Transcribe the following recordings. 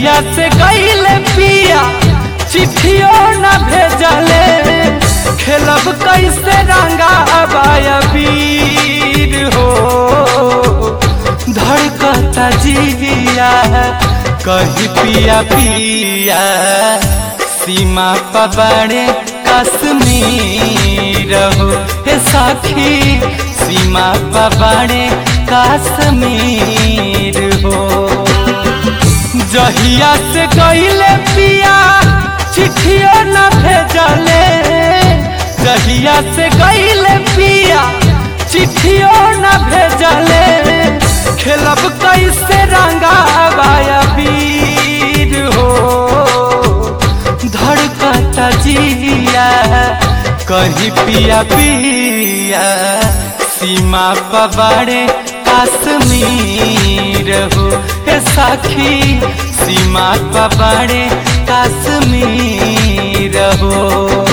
जहिया से गईले पिया चिट्ठियों न भेजले खेलब कैसे रंगा अबाया वीर हो धड़कता जिया कही पिया पिया सीमा पबड़े कश्मीर हो हे साखी सीमा पबड़े कश्मीर हो जहिया से गईले पिया चिट्ठियों न भेजले जहिया से गईले पिया चिट्ठियों न भेजले खेलब कैसे रंगा बाया वीर हो धड़कता जिया कही पिया पिया सीमा पबाड़े कश्मीर हो हे साखी सीमा पबाड़े कश्मीर हो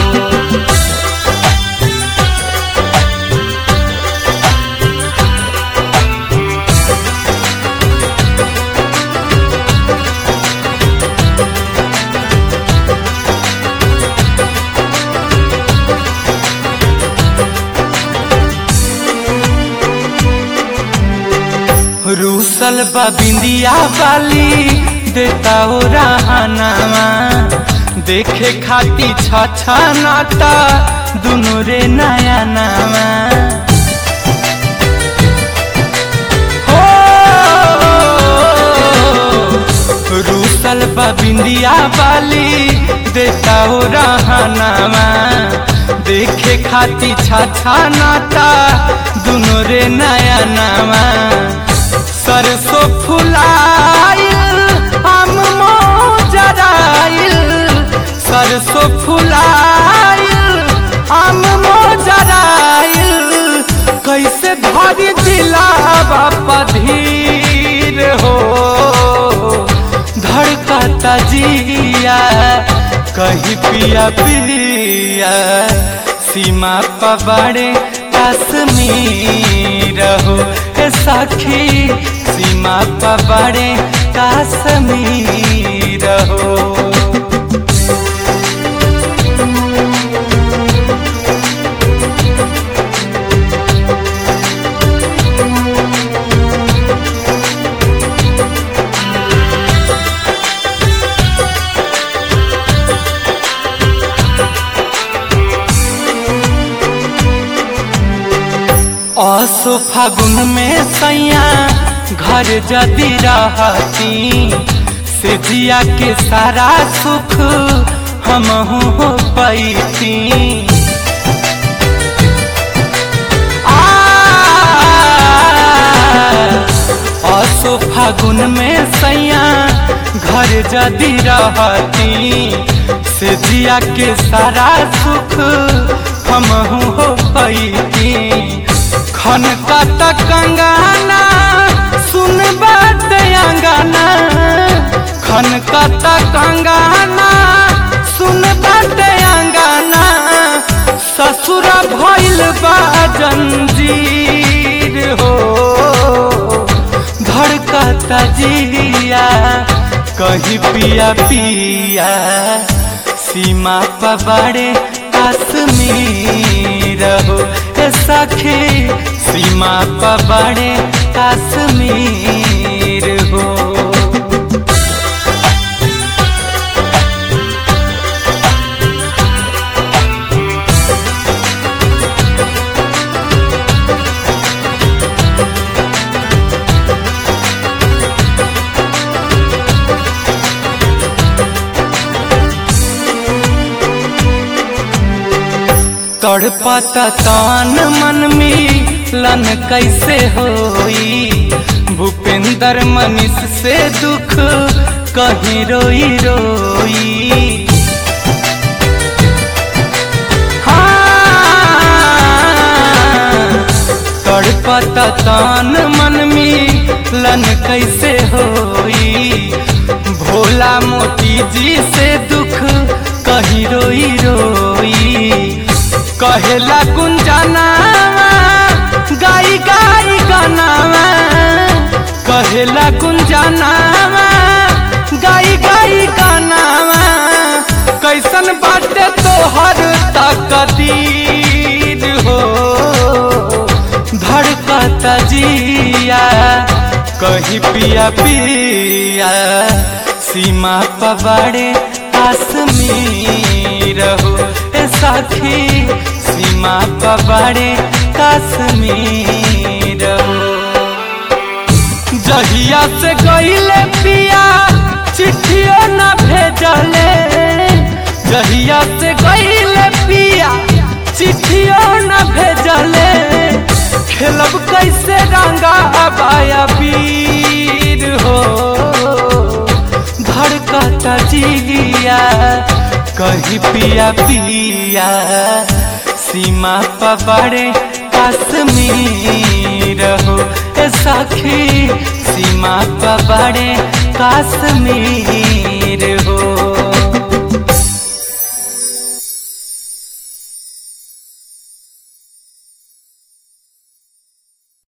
रूसल बिंदिया वाली देता ओ रहनावा देखे खाती छछा नाता दुनु रे नया नामा हो रूसल बिंदिया वाली देता ओ रहनावा देखे खाती छछा नाता दुनु रे नया नामा सरसों फुलाइल हम मोजराइल सरसों फुलाइल हम मोजराइल कैसे धरी दिलावा पधीर हो धड़कता जिया कही पिया पिया सीमा पबड़े कश्मीर हो हे सखी सीमा पबड़े कश्मीर हो असो फागुन में सैया घर जदी रहती से जिया के सारा सुख हम हो पैती असो फागुन में सैया घर जदी रहती से जिया के सारा सुख हम हो पैती खन कत कंगाना सुन बात अंगाना खन कत कंगाना सुन बात अंगाना ससुर भइल बा जंजीर हो धड़कता जिया कही पिया पिया सीमा पबड़े कश्मीर हो सखी सीमा पबड़े कश्मीर हो तड़पत तान मन में लन कैसे होई भूपेंद्र मनीष से दुख कहीं रोई रोई हाँ, तड़पत तान मन में लन कैसे होई भोला मोती जी से दुख कहीं रोई रोई कहेला गुंजाना गाई गाई गाना कहेला गुंजाना गाई तोहर तकदीर हो धड़कता जिया कहीं पिया पिया सीमा पवाड़े कश्मीर हो ए साथी सीमा पवाड़े कश्मीर हो जहिया से गईले पिया चिट्ठियों न भेजले जहिया से गईले पिया चिट्ठियों न भेजले खेलब कैसे रंगा अबाया वीर हो धड़कता जिया कहीं पिया पिया सीमा पबड़े कश्मीर हो ए सखी सीमा पबड़े कश्मीर